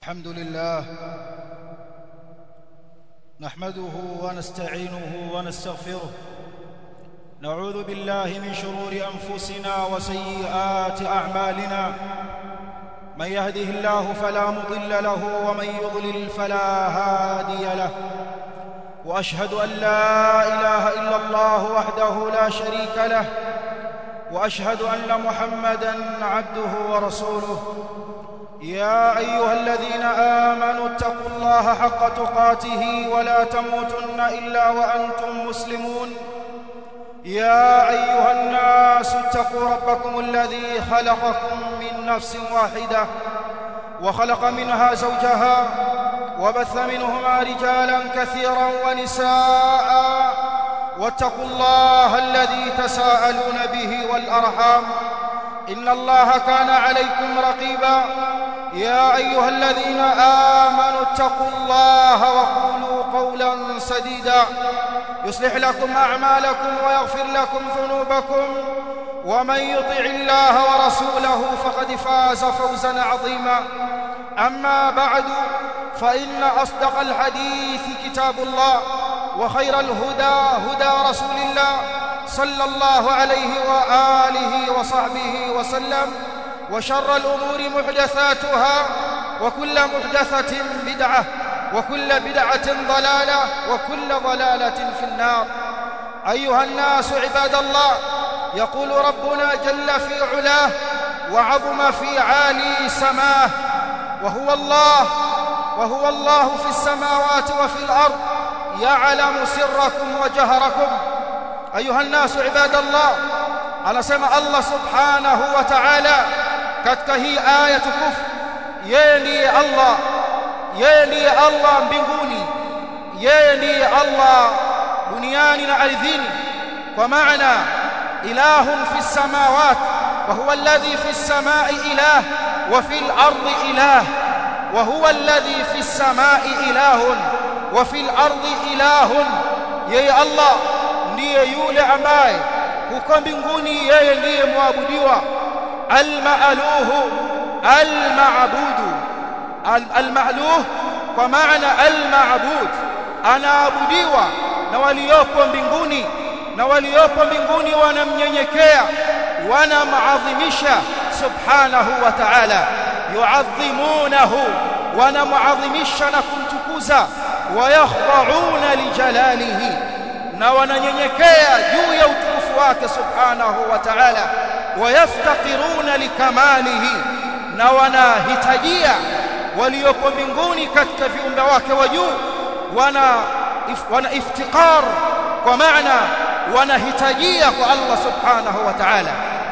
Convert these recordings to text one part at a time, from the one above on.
الحمد لله نحمده ونستعينه ونستغفره نعوذ بالله من شرور انفسنا وسيئات اعمالنا من يهده الله فلا مضل له ومن يضلل فلا هادي له واشهد ان لا اله الا الله وحده لا شريك له واشهد ان محمدا عبده ورسوله يا ايها الذين امنوا اتقوا الله حق تقاته ولا تموتن الا وانتم مسلمون يا ايها الناس اتقوا ربكم الذي خلقكم من نفس واحده وخلق منها زوجها وبث منهما رجالا كثيرا ونساء واتقوا الله الذي تساءلون به والارحام ان الله كان عليكم رقيبا يا ايها الذين امنوا اتقوا الله وقولوا قولا سديدا يصلح لكم اعمالكم ويغفر لكم ذنوبكم ومن يطع الله ورسوله فقد فاز فوزا عظيما اما بعد فان اصدق الحديث كتاب الله وخير الهدى هدى رسول الله صلى الله عليه واله وصحبه وسلم وشر الامور محدثاتها وكل محدثه بدعه وكل بدعه ضلاله وكل ضلاله في النار ايها الناس عباد الله يقول ربنا جل في علاه وعظم في عالي سماه وهو الله وهو الله في السماوات وفي الارض يعلم سركم وجهركم ايها الناس عباد الله anasema Allah subhanahu wa ta'ala katika hii aya tukufu yeye ndiye Allah yeye ndiye Allah mbinguni yeye ndiye Allah duniani na ardhini kwa maana ilahun fi samawat wa huwa alladhi fi samai ilah wa fi al-ardi ilah wa huwa alladhi fi samai ilahun wa fi al-ardi ilahun yeye Allah ndiye yule ambaye huko mbinguni yeye ndiye muabudiwa al-ma'aluhu al-ma'budu al-ma'luh kwa maana al-ma'bud anaabudiwa na waliopo mbinguni na waliopo mbinguni wanamnyenyekea wanamadhimisha subhanahu wa ta'ala yu'adhimunahu wanamuadhimisha na kumtukuza wayakhda'una lijalalihi na wananyenyekea juu ya utukufu wake subhanahu wa ta'ala wayaftaqiruna likamalihi na wanahitajia waliopo mbinguni katika viumbe wake wa juu wana wana iftiqar kwa maana wanahitajia kwa Allah subhanahu wa ta'ala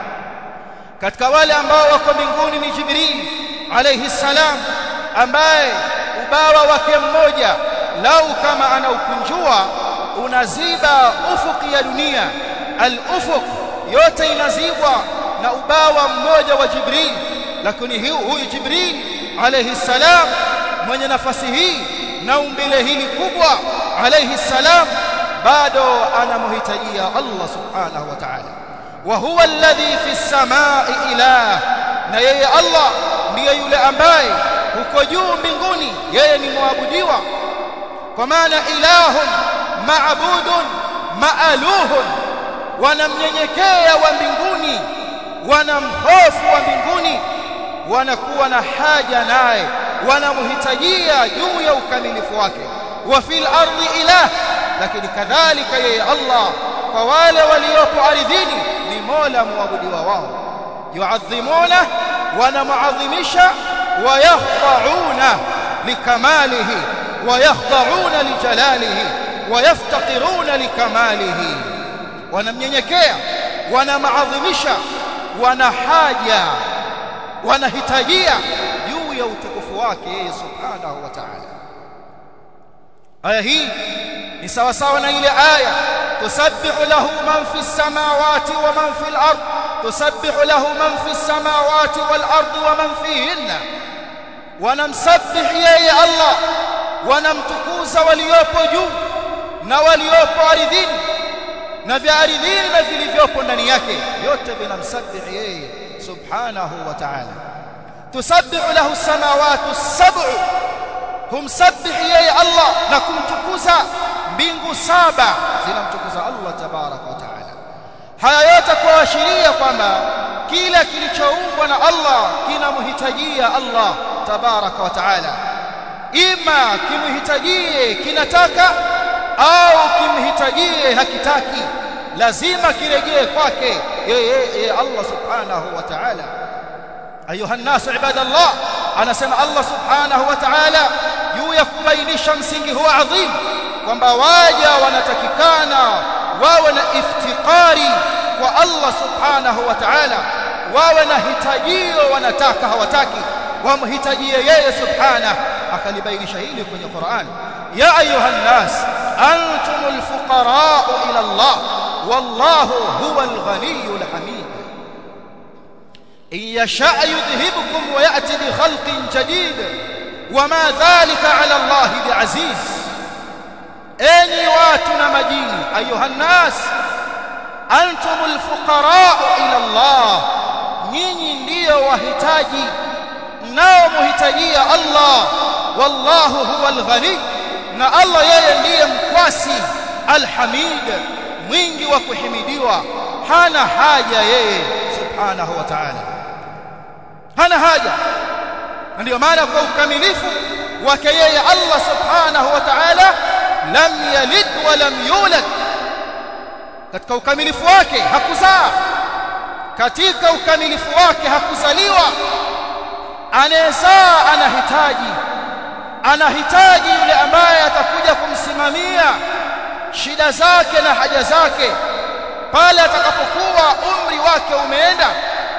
katika wale ambao wako mbinguni ni Jibril alayhi salam ambaye ubawa wake mmoja lau kama anaukunjua unaziba ufuki ya dunia al-ufuq yote inazibwa na ubawa mmoja wa Jibril lakini huyu Jibril alayhi salam mwenye nafasi hii na umbile hili kubwa alayhi salam bado anamhitajia Allah subhanahu wa ta'ala wa huwa alladhi fi samai ilah na yeye Allah ndiye yule ambaye huko juu mbinguni yeye ni muabudiwa kwa maana ilahun maabudun maaluhun wanamnyenyekea wa mbinguni wanamhofu wa mbinguni wanakuwa na haja naye wanamhitajia juu ya ukamilifu wake wa fil ardi ilah lakini kadhalika yeye Allah kwa wale waliopo ardhini ni Mola muabudiwa wao yuadhimuna wanamuadhimisha ويخضعون لكماله ويخضعون لجلاله ويفتقرون لكماله wanamnyenyekea wanamaadhimisha wana haja wanahitajia juu ya utukufu wake yeye subhanahu wa ta'ala aya hii ni sawa sawa na ile aya tusabbihu lahu man fi samawati wa man fi al-ard tusabbihu lahu man fi samawati wal ard wa man fihinna wanamsabbih yeye Allah wanamtukuza waliopo juu na waliopo ardhini na vya ardhini na vilivyopo ndani yake vyote vinamsabbih yeye subhanahu wa ta'ala tusabbihu lahu samawati as-sab'u humsabihi yeye Allah na kumtukuza mbingu saba zinamtukuza Allah tabaraka wa taala haya yote kuashiria kwamba kila kilichoumbwa na Allah kinamhitajia Allah tabaraka wa taala ima kimhitajie kinataka au kimhitajie hakitaki lazima kirejee kwake yeye Allah subhanahu wa ta'ala ayuha nasu ibadallah anasema Allah subhanahu wa ta'ala juu ya kubainisha msingi huo adhim kwamba waja wanatakikana wawe na iftiqari kwa Allah subhanahu wa ta'ala wawe na hitajio wanataka hawataki wamhitajie yeye subhanahu akalibainisha hili kwenye Qur'an ya ayuha nas antumul fuqara ila Allah wallahu huwal ghaniyyul hamid in yasha yudhhibukum wa ya'ti bi khalqin jadid wama dhalika ala Allah biaziz enyi watu na majini ayuha nas antumul fuqara ila Allah nyinyi ndiyo wahitaji nao muhitajia Allah wallahu huwal ghani na Allah yeye ndiye mkwasi alhamid mwingi wa kuhimidiwa hana haja yeye subhanahu wa ta'ala hana haja ndio maana kwa ukamilifu wake yeye Allah subhanahu wa ta'ala lam yalid wa lam yulad katika ukamilifu wake hakuzaa katika ukamilifu wake hakuzaliwa anayezaa anahitaji anahitaji yule ambaye atakuja kumsimamia shida zake na haja zake pale atakapokuwa umri wake umeenda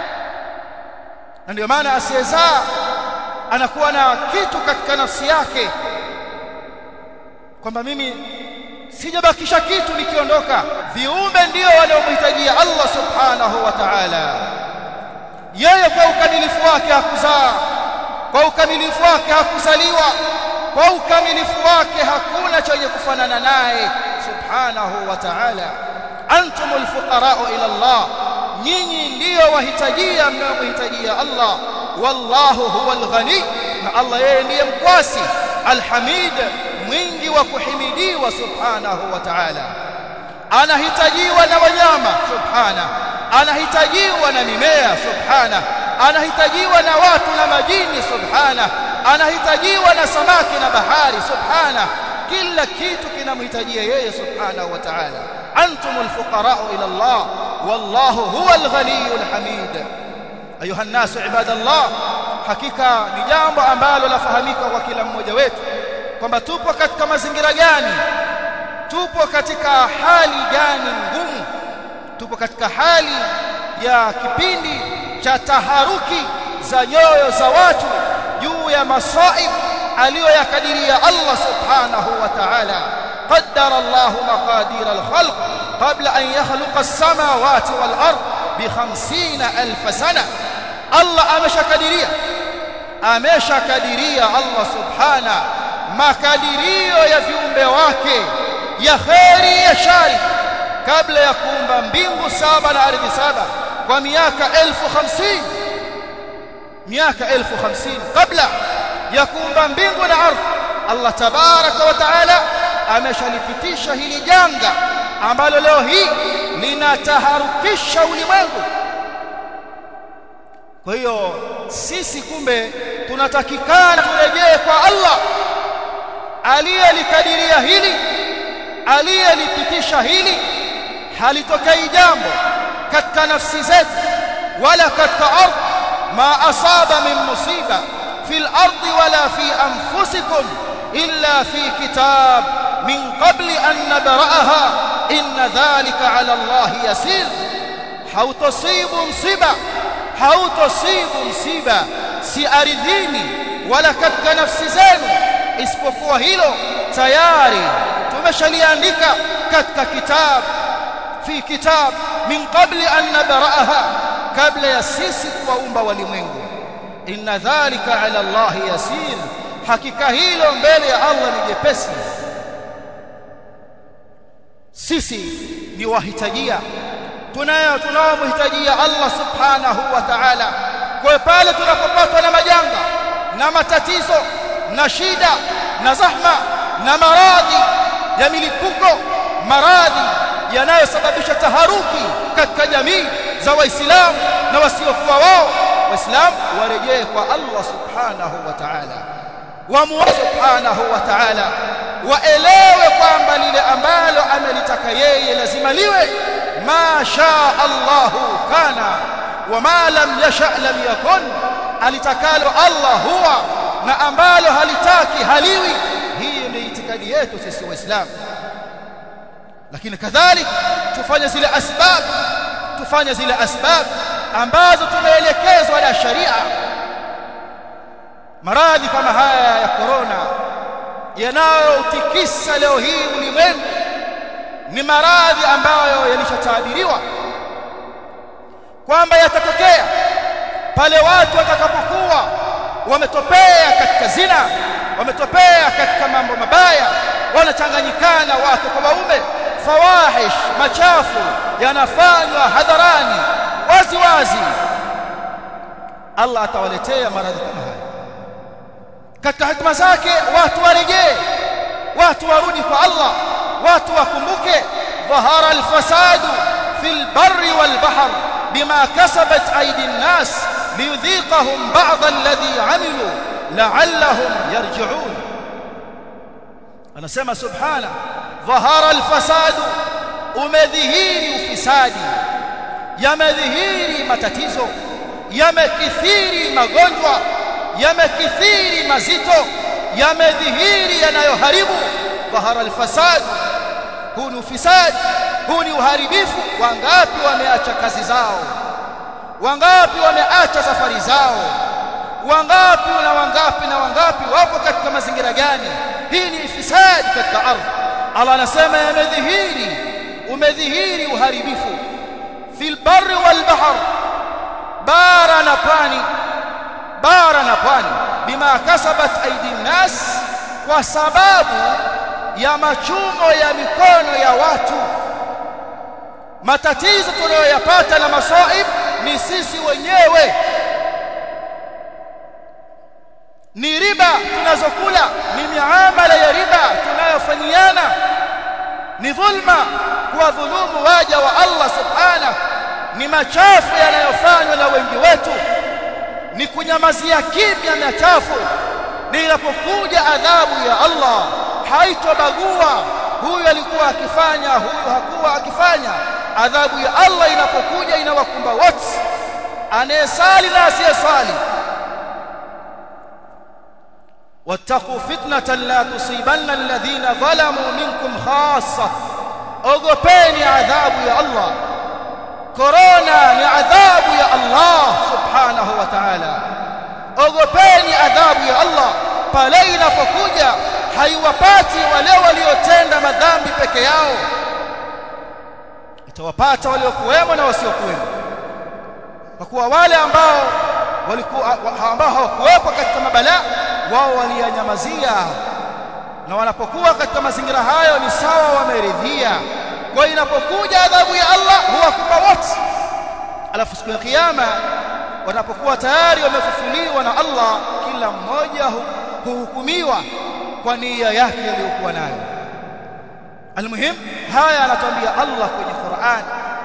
na ndio maana asiyezaa anakuwa na kitu katika nafsi yake kwamba mimi sijabakisha kitu nikiondoka viumbe ndio wanaomhitajia Allah subhanahu wa ta'ala yeye kwa ukamilifu wake hakuzaa kwa ukamilifu wake hakuzaliwa kwa ukamilifu wake hakuna chenye kufanana naye subhanahu wa ta'ala antumul fuqara ila Allah nyinyi ndio wahitajia mnaomhitajia Allah wallahu huwal ghani na Allah yeye ndiye mkwasi alhamid mwingi wa kuhimidiwa subhanahu wa ta'ala anahitajiwa na wanyama subhanahu anahitajiwa na mimea subhana anahitajiwa na watu na majini subhana anahitajiwa na samaki na bahari subhana kila kitu kinamhitajia yeye subhanahu wa ta'ala antumul fuqara ila Allah wallahu huwal ghaniyul hamid ayuha nas ibadallah hakika ni jambo ambalo lafahamika kwa kila mmoja wetu kwamba tupo katika mazingira gani tupo katika hali gani ngumu tupo katika hali ya kipindi cha taharuki za nyoyo za watu juu ya masaib aliyoyakadiria Allah subhanahu wa ta'ala qaddara Allah maqadir al-khalq qabla an yakhluqa as-samawati wal-ard bi 50000 sana Allah ameshakadiria ameshakadiria Allah subhanahu makadirio ya viumbe wake ya khairi ya shari kabla ya kuumba mbingu saba na ardhi saba kwa miaka elfu hamsini miaka elfu hamsini kabla ya kuumba mbingu na ardhi Allah tabaraka wa taala ameshalipitisha hili janga ambalo leo hii linataharukisha ulimwengu kwa hiyo sisi kumbe tunatakikana turejee kwa Allah aliyelikadiria hili aliyelipitisha hili halitokei jambo katika nafsi zetu wala katika ardhi ma asaba min musiba fil ardi wala fi anfusikum illa fi kitab min qabli an nabra'aha inna dhalika ala Allah yasir hautosibu msiba hautosibu msiba si ardhini wala katika nafsi zenu isipokuwa hilo tayari tumeshaliandika katika kitabu fi kitab min qabli an nabra'aha kabla ya sisi kuwaumba walimwengu inna dhalika ala Allah yasir hakika hilo mbele ya Allah ni jepesi sisi ni wahitajia tunayo tunaomhitajia Allah subhanahu wa ta'ala kwa pale tunapopatwa na majanga na matatizo na shida na zahma na maradhi ya milipuko maradhi yanayosababisha taharuki katika jamii za waislamu na wasiokuwa wao waislamu warejee kwa Allah subhanahu wa ta'ala wamuombe subhanahu wa ta'ala waelewe kwamba lile ambalo amelitaka yeye lazima liwe ma shaa Allahu kana wama lam yasha lam yakun alitakalo Allah huwa na ambalo halitaki haliwi hii ni itikadi yetu sisi waislamu lakini kadhalika tufanye zile asbab tufanye zile asbab ambazo tumeelekezwa na sharia maradhi kama haya ya korona yanayotikisa leo hii ulimwengu ni maradhi ambayo yalishatabiriwa kwamba yatatokea pale watu watakapokuwa wametopea katika zina wametopea katika mambo mabaya wanachanganyikana wake kwa waume fawahish machafu yanafanywa hadharani wazi wazi Allah atawaletea maradhi kama haya katika hikma zake watu warejee watu warudi kwa Allah watu wakumbuke dhahara alfasadu fil barri wal bahr bima kasabat aydi an-nas liyudhiqahum ba'd alladhi 'amilu la'allahum yarji'un anasema subhana dhahara alfasadu umedhihiri ufisadi yamedhihiri matatizo yamekithiri magonjwa yamekithiri mazito yamedhihiri yanayoharibu dhahara alfasad huu ni ufisadi huu ni uharibifu wangapi wameacha kazi zao wangapi wameacha safari zao wangapi na wangapi na wangapi wapo katika mazingira gani hii ni ifisadi katika ardhi Allah anasema yamedhihiri umedhihiri uharibifu fil barri wal bahr bara na pwani bara na pwani bima kasabat aidi nas kwa sababu ya machumo ya mikono ya watu matatizo tunayoyapata na masaib ni sisi wenyewe ni riba tunazokula ni miamala ya riba tunayofanyiana ni dhulma kwa dhulumu waja wa Allah subhanahu ni machafu yanayofanywa na wengi wetu ni kunyamazia kimya machafu ninapokuja adhabu ya Allah haitobagua huyu alikuwa akifanya huyu hakuwa akifanya adhabu ya Allah inapokuja inawakumba wote anayesali na asiyesali wattaqu fitnatan la tusibanna alladhina zalamu minkum khassa ogopeni adhabu ya Allah korona ni adhabu ya Allah subhanahu wa ta'ala ogopeni adhabu ya Allah pale inapokuja haiwapati wale waliotenda madhambi peke yao itawapata waliokuwemo na wasiokuwemo kwa kuwa wale ambao walikuwa ambao hawakuwepo katika mabalaa wao waliyanyamazia na wanapokuwa katika mazingira hayo ni sawa wameridhia kwa inapokuja adhabu ya Allah huwakupa wote alafu siku ya kiyama wanapokuwa tayari wamefufuliwa na Allah kila mmoja huhukumiwa kwa nia yake aliyokuwa nayo almuhim haya anatuambia Allah kwenye Qur'an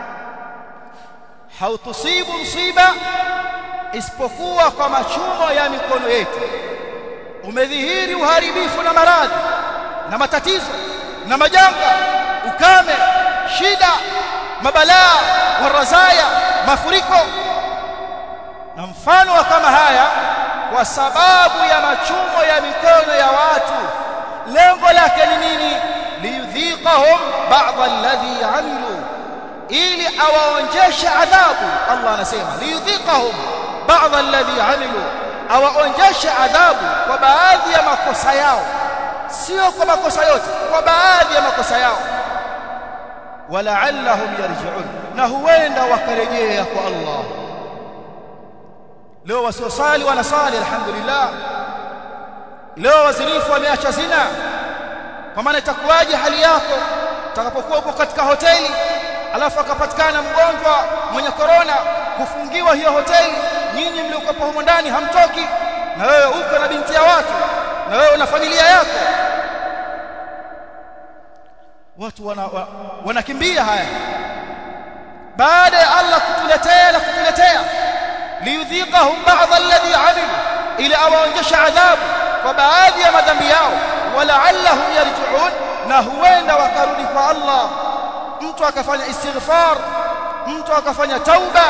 hautusibu msiba isipokuwa kwa machumo ya mikono yetu umedhihiri uharibifu na maradhi na matatizo na majanga ukame shida mabalaa warazaya mafuriko na mfano wa kama haya kwa sababu ya machumo ya mikono ya watu lengo lake ni nini liyudhiqahum ba'd alladhi amilu ili awaonjeshe adhabu Allah anasema liyudhiqahum ba'd alladhi amilu awaonjeshe adhabu kwa baadhi ya makosa yao sio kwa makosa yote kwa baadhi ya makosa yao wala'allahum yarji'un na huenda wakarejea kwa Allah leo wasiosali wanasali alhamdulillah leo wazinifu wameacha zina kwa maana itakuwaje hali yako utakapokuwa uko katika hoteli alafu akapatikana mgonjwa mwenye korona kufungiwa hiyo hoteli nyinyi mliokuwa humo ndani hamtoki na wewe uko na binti ya watu na wewe una familia yako watu wana, wa, wanakimbia haya baada ya Allah kutuletea na kutuletea liyudhiqahum ba'd alladhi amilu ili awaonjesha adhabu kwa baadhi ya madhambi yao walaallahum yarji'un na huenda wakarudi kwa Allah mtu akafanya istighfar mtu akafanya tauba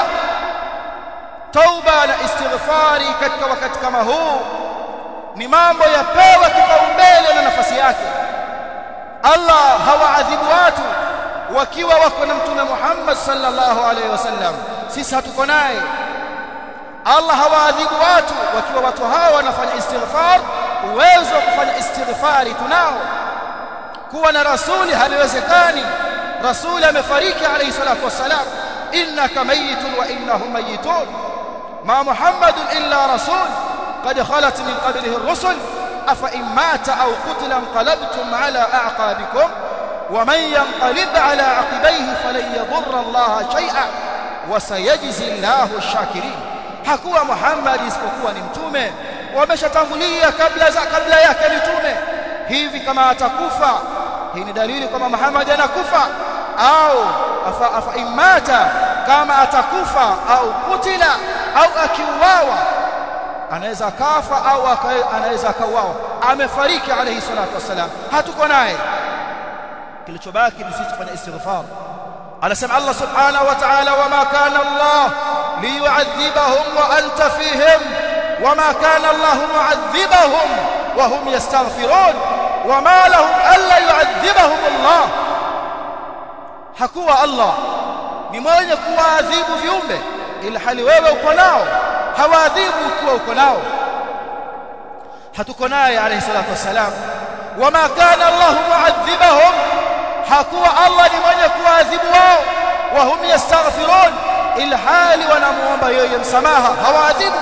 tauba na istighfari katika wakati kama huu ni mambo yapewa kipaumbele na nafasi yake Allah hawaadhibu watu wakiwa wako na mtume Muhammad sallallahu alaihi wasallam sisi hatuko naye Allah hawaadhibu watu wakiwa watu hawa wanafanya istighfar uwezo wa kufanya istighfari tunao kuwa na rasuli haliwezekani rasuli amefariki alayhi salatu wassalam innaka mayitun wa innahum mayitun ma muhammadun illa rasul qad khalat min qablihi ar-rusul afa in mata aw qutila anqalabtum ala a'qabikum ومن ينقلب على عقبيه فلن يضر الله شيئا وسيجزي الله الشاكرين hakuwa Muhammad isipokuwa ni mtume wameshatangulia kabla za kabla yake mitume hivi kama atakufa hii ni dalili kwamba Muhammad anakufa au afa, afa imata kama atakufa au kutila au akiuawa anaweza kafa au anaweza akauawa amefariki alayhi salatu wasalam hatuko naye kilichobaki ni sisi kufanya istighfar anasema Allah subhanahu wa ta'ala wama kana Allah liyu'adhibahum wa anta fihim wama kana Allah mu'adhibahum wa hum yastaghfirun wama lahum alla yu'adhibahum Allah hakuwa Allah ni mwenye kuwaadhibu viumbe ila hali wewe uko nao hawaadhibu ukiwa uko nao hatuko naye alayhi salatu wasalam wama kana Allah mu'adhibahum hakuwa Allah ni mwenye kuadhibu wao wa hum yastaghfirun ila hali wanamuomba yeye msamaha hawaadhibu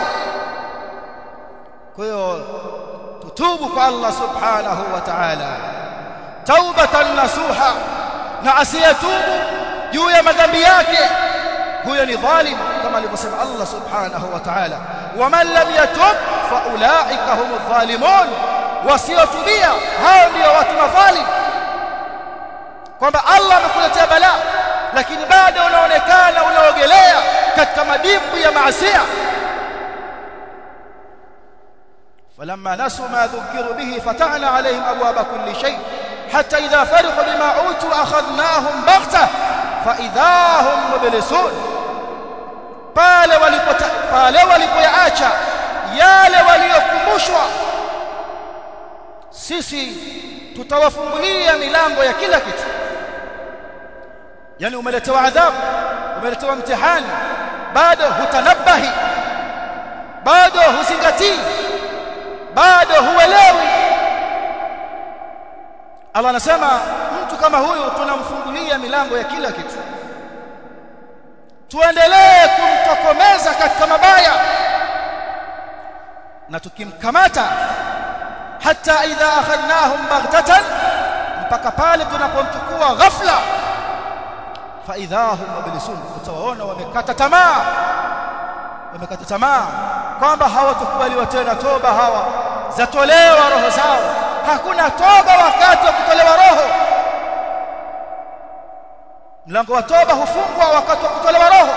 kwa hiyo tutubu kwa Allah subhanahu wa ta'ala taubatan nasuha na asiyatubu juu ya madhambi yake huyo ni dhalim kama alivyosema Allah subhanahu wa ta'ala waman lam yatub fa ulaika humudh dhalimun wasiotubia hao ndio watu madhalim kwamba Allah amekuletea balaa lakini bado unaonekana unaogelea katika madimbu ya maasiya فلما نسوا ما ذكروا به فتحنا عليهم ابواب كل شيء حتى اذا فرحوا بما اوتوا اخذناهم بغته فاذا هم مبلسون pale walipo pale walipoyaacha yale waliokumbushwa sisi tutawafungulia milango ya kila kitu yani umeletewa adhabu umeletewa mtihani bado hutanabahi bado huzingatii bado huelewi Allah anasema mtu kama huyu tunamfungulia milango ya kila kitu tuendelee kumtokomeza katika mabaya na tukimkamata hata idha akhadnahum baghtatan mpaka pale tunapomchukua ghafla fa idahum mublisun utawaona wamekata tamaa wamekata tamaa kwamba hawatukubaliwa tena toba hawa zatolewa roho zao hakuna toba wakati wa kutolewa roho mlango wa toba hufungwa wakati wa kutolewa roho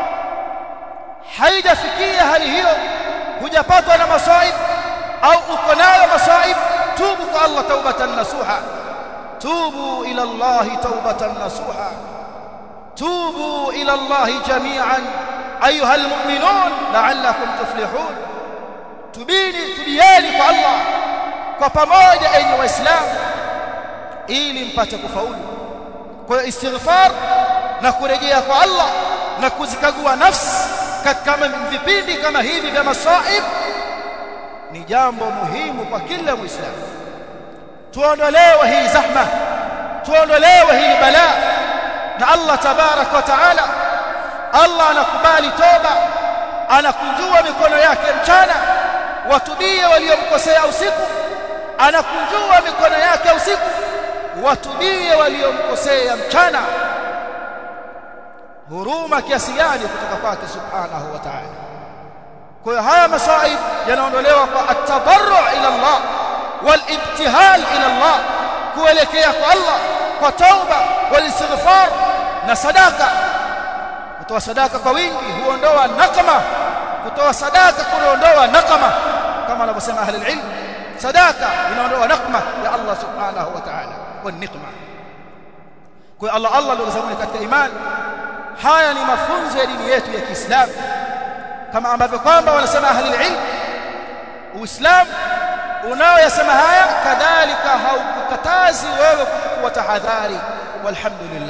haijafikia hali hiyo hujapatwa na masaib au uko nayo masaib tubu kwa Allah taubatan nasuha tubu ila Allah taubatan nasuha tubu ila Allah jami'an ayuha almu'minun la'allakum tuflihun tubini tubieni kwa Allah kwa pamoja enyi waislamu ili mpate kufaulu kwa hiyo istighfar na kurejea kwa Allah na kuzikagua nafsi katika vipindi kama hivi vya masaib ni jambo muhimu kwa kila muislamu tuondolewe hii zahma tuondolewe hii balaa na Allah tabarak wa taala Allah anakubali toba anakunjua mikono yake mchana watubie waliomkosea usiku anakunjua mikono yake usiku watubie waliomkosea mchana huruma kiasi gani kutoka kwake subhanahu wa ta'ala kwa hiyo haya masaib yanaondolewa kwa at-tadarru ila Allah والابتهال الى الله kuelekea kwa Allah kwa tauba walistighfar na sadaka kutoa sadaka kwa wingi huondoa nakama kutoa sadaka kuondoa nakama kama anavyosema ahli ilm sadaka inaondoa nakma ya Allah subhanahu wa ta'ala wa nikma kwa Allah Allah ndio zangu katika imani haya ni mafunzo ya dini yetu ya Kiislamu kama ambavyo kwamba wanasema ahli ilm Uislamu unaoyasema haya kadhalika haukukatazi wewe kuchukua tahadhari walhamdulillah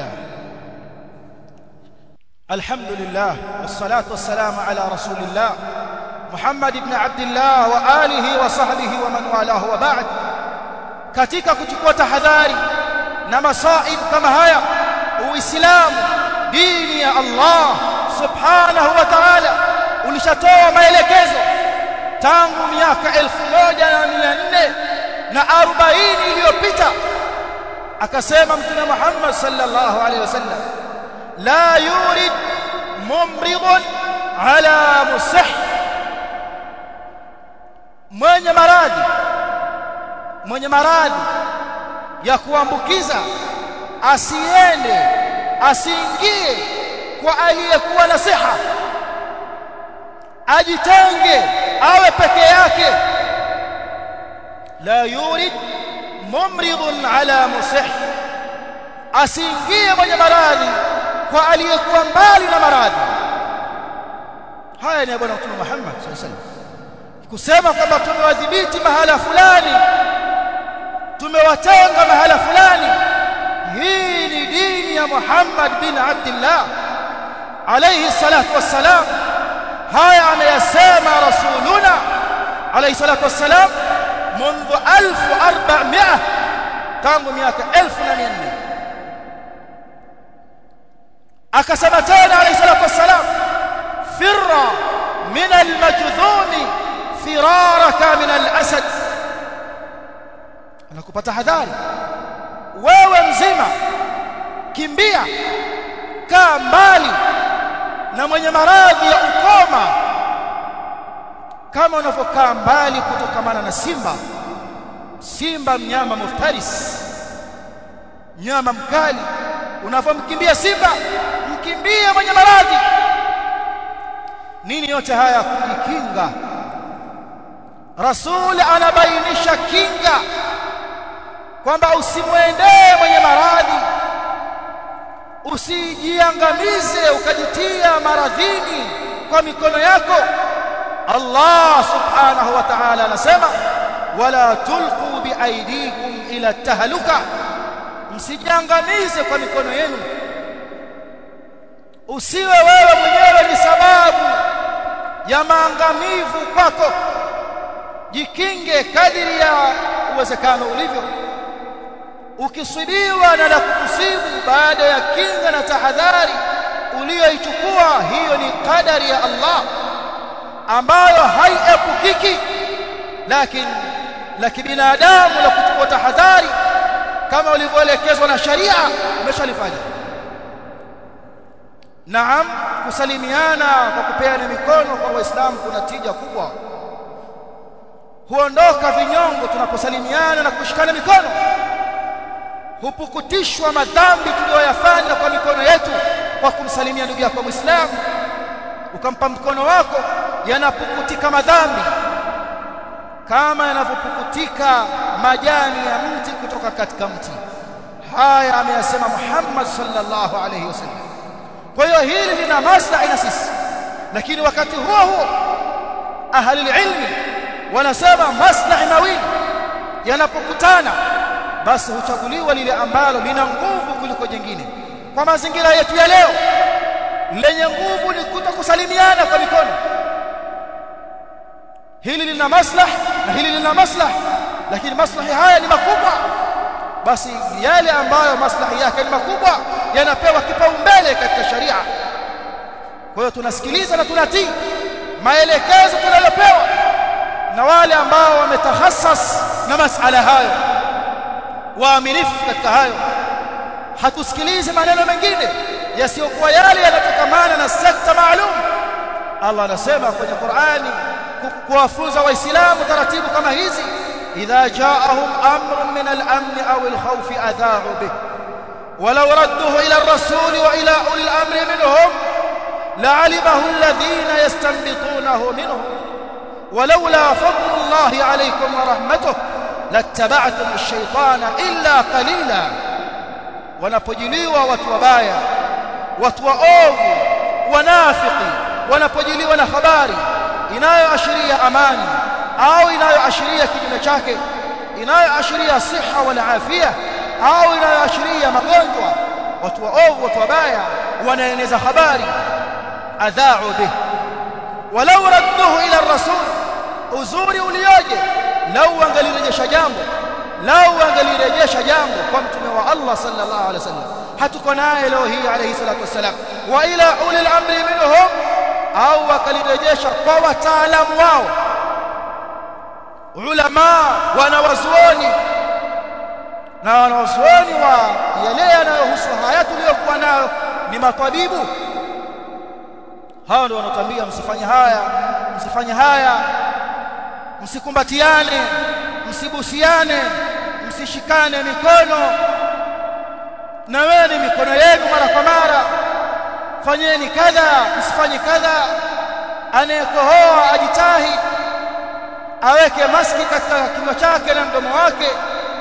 alhamdulillah wassalatu wassalamu ala rasulillah Muhammad ibn Abdullah wa alihi wa sahbihi wa man walahu wa ba'd katika kuchukua tahadhari na masaib kama haya uislamu dini ya Allah subhanahu wa ta'ala ulishatoa maelekezo tangu miaka 1440 na 40 iliyopita akasema mtume Muhammad sallallahu alaihi wasallam la yurid mumridun ala musih mwenye maradhi mwenye maradhi ya kuambukiza asiende asiingie kwa aliyekuwa na siha ajitenge awe peke yake la yurid mumridun ala musih asiingie mwenye maradhi kwa aliyekuwa mbali na maradhi haya ni bwana mtume Muhammad sallallahu alaihi wasallam kusema kwamba tumewadhibiti mahala fulani tumewatenga mahala fulani hii ni dini ya Muhammad bin Abdullah alayhi salatu wassalam haya ameyasema rasuluna alayhi salatu wassalam منذ 1400 tangu miaka 1400 akasema tena alayhi salatu wassalam firra min al-majdhumi firaraka min al-asad anakupa tahadhari wewe mzima kimbia kaa mbali na mwenye maradhi ya ukoma kama unavyokaa mbali kutokamana na simba simba mnyama muftaris mnyama mkali unavyomkimbia simba mkimbie mwenye maradhi nini yote haya kujikinga rasul anabainisha kinga kwamba usimwendee mwenye maradhi usijiangamize ukajitia maradhini kwa mikono yako Allah subhanahu wa ta'ala anasema wala tulqu biaidikum ila tahluka msijiangamize kwa mikono yenu usiwe wewe mwenyewe ni sababu ya maangamivu kwako jikinge kadiri ya uwezekano ulivyo ukisibiwa na la kukusibu baada ya kinga na tahadhari uliyoichukua hiyo ni kadari ya Allah ambayo haiepukiki lakini la kibinadamu la kuchukua tahadhari kama ulivyoelekezwa na sharia umeshalifanya Naam kusalimiana kwa kupeana mikono kwa waislamu kuna tija kubwa huondoka vinyongo tunaposalimiana na kushikana mikono hupukutishwa madhambi tuliyoyafanya kwa mikono yetu kwa kumsalimia ndugu yako Muislamu ukampa mkono wako yanapukutika madhambi kama yanavyopukutika majani ya mti kutoka katika mti haya ameyasema Muhammad sallallahu alayhi wasallam kwa hiyo hili lina maslahi na sisi lakini wakati huo huo ahli ilmi wanasema maslahi mawili yanapokutana basi huchaguliwa lile ambalo lina nguvu kuliko jingine kwa mazingira yetu ya leo lenye nguvu ni kutokusalimiana kwa mikono hili lina maslahi na hili lina maslahi lakini maslahi haya ni makubwa basi yale ambayo maslahi yake ni makubwa yanapewa kipaumbele katika sharia kwa hiyo tunasikiliza na tunatii maelekezo tunayopewa na wale ambao wametahassas na masala hayo waaminifu katika hayo hatusikilizi maneno mengine yasiyokuwa yale yanatokamana na sekta maalum Allah anasema kwenye Qur'ani kuwafunza waislamu taratibu kama hizi idha ja'ahum amrun min al-amn aw al-khawf adha'u bih ولو ردوه إلى الرسول وإلى أولي الأمر منهم لعلمه الذين يستنبطونه منهم ولولا فضل الله عليكم ورحمته لاتبعتم الشيطان إلا قليلا wanapojiliwa watu wabaya watu waovu wanafiki wanapojiliwa na habari inayoashiria amani au inayoashiria kinyume chake inayoashiria siha wal afia au inayoashiria magonjwa watu waovu watu wabaya wanaeneza habari adha'u bih walau radduhu ila ar-rasul uzuri ulioje lau angalirejesha jambo lau angalirejesha jambo kwa mtume wa Allah sallallahu alaihi wasallam hatuko naye leo hii alayhi salatu wasalam wa ila ulil amri minhum au akalirejesha kwa wataalamu wao ulama wanawazuoni na wanawazuoni wa yale yanayohusu haya tuliyokuwa nayo ni matabibu hao ndio wanatambia msifanye haya msifanye haya msikumbatiane msibusiane msishikane mikono na weni mikono yenu mara kwa mara fanyeni kadha msifanye kadha anayekohoa ajitahi aweke maski katika kinywa chake na mdomo wake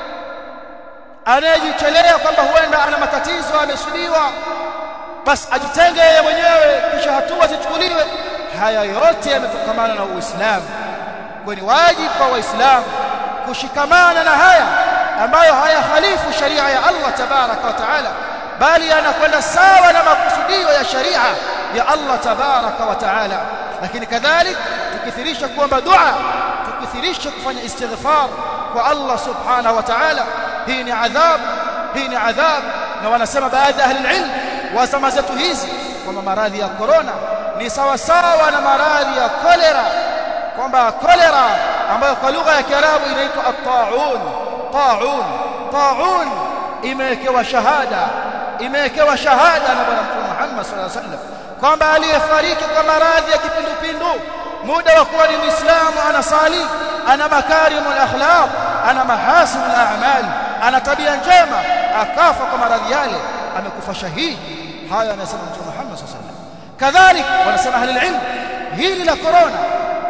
anayejichelea kwamba huenda ana matatizo amesudiwa basi ajitenge yeye mwenyewe kisha hatua zichukuliwe haya yote yametokamana na Uislamu kwa ni wajibu kwa waislamu kushikamana na haya ambayo hayahalifu sharia ya Allah tabaraka wa taala bali yanakwenda sawa na makusudio ya sharia ya Allah tabaraka wa taala lakini kadhalik tukithirisha kuomba dua tukithirisha kufanya istighfar kwa Allah subhanahu wa ta'ala hii ni adhab hii ni adhab na wanasema baadhi ya ahli ilm wa zama zetu hizi kwamba maradhi ya corona ni sawa sawa na maradhi ya kolera kwamba kolera ambayo kwa lugha ya Kiarabu inaitwa at-ta'un ta'un ta'un imewekewa shahada imewekewa shahada na bwana mtume Muhammad sallallahu alaihi wasallam kwamba aliyefariki kwa maradhi ya kipindupindu muda wa kuwa ni muislamu anasali ana makarimul akhlaq ana mahasinul a'mal ana tabia njema akafa kwa maradhi yale amekufa shahidi haya anasema mtume Muhammad sallallahu alaihi wasallam kadhalika wanasema ahli ilm hili la corona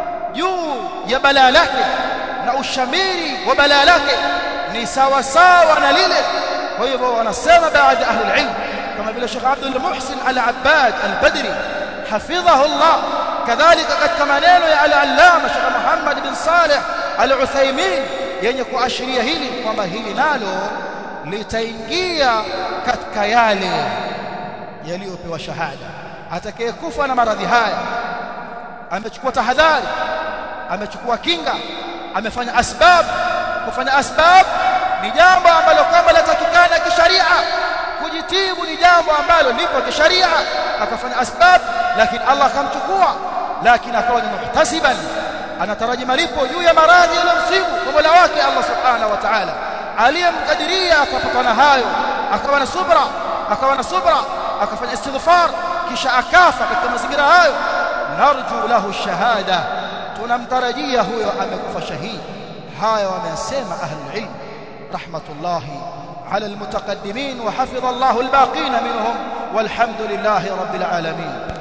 juu ya balaa lake na ushamiri wa balaa lake ni sawa sawa na lile kwa hivyo wanasema baadhi ya ahli ilm kama vile Sheikh Abdul Muhsin Al-Abbad Al-Badri hafidhahu Allah kadhalika katika maneno ya al-allama Sheikh Muhammad bin Saleh Al-Uthaymeen yenye kuashiria hili kwamba hili nalo litaingia katika yale yaliyopewa shahada atakayekufa na maradhi haya amechukua tahadhari amechukua kinga amefanya asbab kufanya asbab ni jambo ambalo kama latakikana kisharia kujitibu ni jambo ambalo lipo kisharia akafanya asbab lakini Allah akamchukua lakini akawa ni muhtasiban anataraji malipo juu ya maradhi yaliyomsibu kwa Mola wake Allah subhanahu wa ta'ala aliyemkadiria akapatana hayo akawa na subra akawa na subra akafanya istighfar kisha akafa katika mazingira hayo narju lahu shahada tunamtarajia huyo amekufa shahidi haya wamesema ahli ilm rahmatullahi على المتقدمين وحفظ الله الباقين منهم والحمد لله رب العالمين